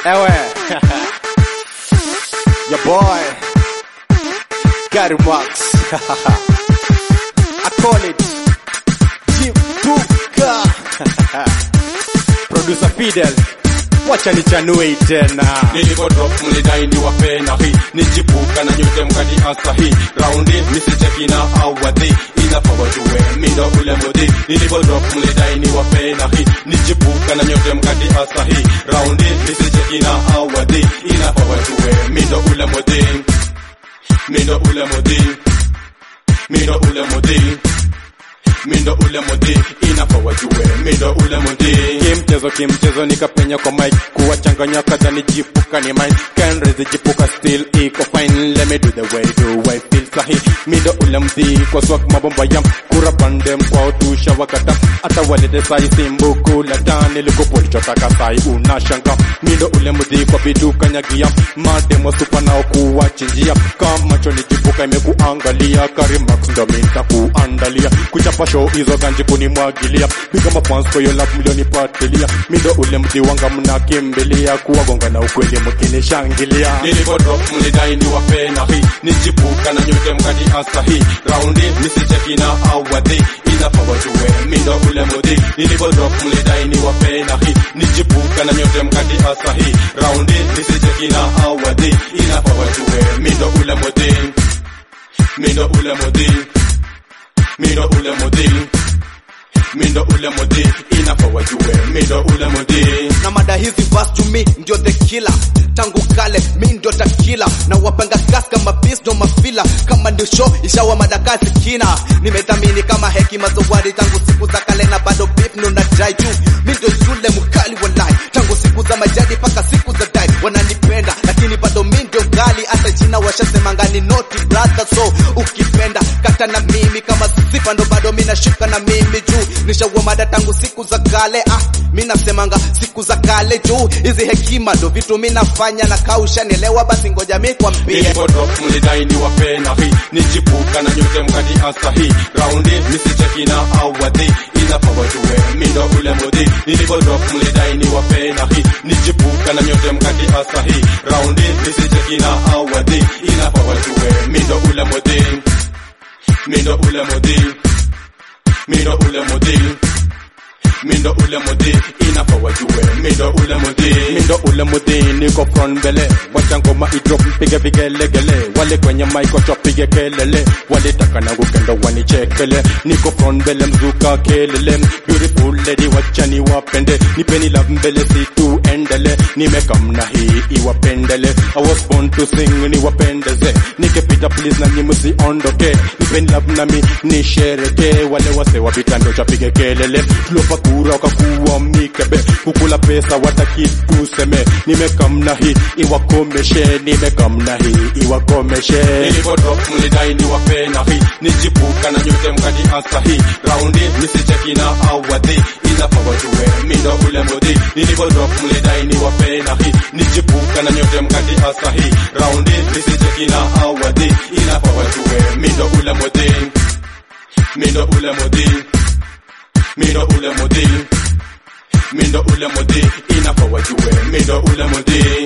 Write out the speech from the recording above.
Ewe. Your boy. Gary Max. I call it. Jipuka. Producer Fidel. Wacha nichanue tena. nilivodrop mlidai ni wapena hii nijipuka na nyote mkadi asa hii raundi misicheki na awadhi inapawajue mindo ule mudhi nilivodrop mlidai ni wapena hii nijipuka na nyote mkadi asa hii raundi misicheki na awadhi inapawajue mindo ule mudhi mindo ule mudhi mindo ule mudhi mindo ule mudhi inapawajue mindo ule mudhi kimchezo kimchezo nikapenya kwa mic kuwachanganya kadha nijipuka ni mine kenrezi jipuka still iko fine let me do the way do I feel sahi mindo ule mdhi kwa swak mabomba yam kura pandem kwa utusha wakata hata walete sai simbuku la tani likupolichotaka sai unashanga mindo ule mdhi kwa biduka nyagia mademo supa nao kuwachinjia kama cho nijipuka imekuangalia karimax ndo minta kuandalia kuchapa show hizo ganji kunimwagilia piga mapans kwa hiyo lap milioni patilia mindo ule mdhi wanga mnakimbilia kuwagonga na ukweli mkinishangilia nilivodrop mlidai ni wapena hii nijipuka na nyote mkadi asa hii raundi misicheki na awadhi inapawajue mindo ule mudhi nilivodrop mlidai ni wapena hii nijipuka na nyote mkadi asa hii raundi misicheki na awadhi inapawajue mindo ule mudhi mindo ule mudhi mindo ule mudhi mindo ule mudhi inapawajue mindo ule mudhi na mada hizi verse to me ndio the killer tangu kale mi ndio takila na wapanga gas kama bis ndo mafila kama ndio show ishawa madakazi kina nimethamini kama hekima zawadi tangu siku za kale na bado beef ndo nadai juu mi ndio yule mkali walai tangu siku za majadi mpaka siku za dai wananipenda lakini bado mi ndio gali hata jina washasemanga ni noti brother so ukipenda kata na mimi kama sifa ndo bado mi nashika na mimi juu nishaua mada tangu siku za kale ah mi nasemanga siku za kale juu hizi hekima ndo vitu mi nafanya na kausha nielewa basi ngoja mi kwambie nilivodrop mlidai ni wapena hii nijipuka na nyote mkadi asa hii raundi misicheki na awadhi inapawajue mindo ule mudhi nilivodrop mlidai ni wapena hii nijipuka na nyote mkadi asa hii raundi misicheki na awadhi inapawajue mindo ule mudhi mindo ule mudhi mindo ule mudhi mindo ule mudhi inapawajue mindo ule mudhi mindo ule mudhi niko front mbele wacha ngoma idrop mpige vigelegele wale kwenye mic wacha pige kelele walitaka na kukendo wanichekele niko front mbele mzuka kelele beautiful lady wacha niwapende nipeni love mbele si tuendele nimekamna hii iwapendele I was born to sing niwapendeze nikipita please na nyi msiondoke nipeni love nami nishereke wale wase wa vitando chapige kelele tulopa kura wakakuwa mikebe kukula pesa wataki tuseme nimekamna hii iwakomeshe nimekamna hii iwakomeshe nilivodrop mlidai ni wapena hii nijipuka na nyote mkadi asa hii raundi misicheki na awadhi inapawajue mindo ule mudhi nilivodrop mlidai ni wapena hii nijipuka na nyote mkadi asa hii raundi misicheki na awadhi inapawajue mindo ule mudhi mindo ule mudhi mindo ule mudhi mindo ule mudhi inapawajue mindo ule mudhi